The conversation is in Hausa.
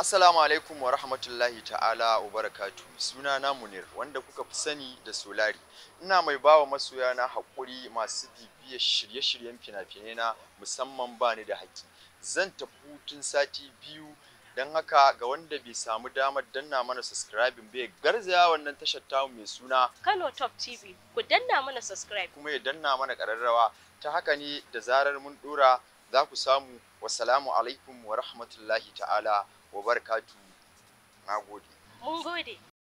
Assalamu alaikum wa rahmatullahi ta'ala wa barakatu. Suna na Munir wanda kuka fi sani da Solari. Ina mai bawa masoya na haƙuri masu bibiyar shirye-shiryen fina-finai na musamman bani da haƙi. Zan tafi hutun sati biyu don haka ga wanda bai samu damar danna mana subscribing bai garzaya wannan tashar tamu mai suna Kano Top TV. Ku danna mana subscribe. kuma ya danna mana ƙararrawa ta haka ne da zarar mun ɗora za ku samu wasalamu alaikum wa rahmatullahi ta'ala wa barakatu. Na gode. Mun gode.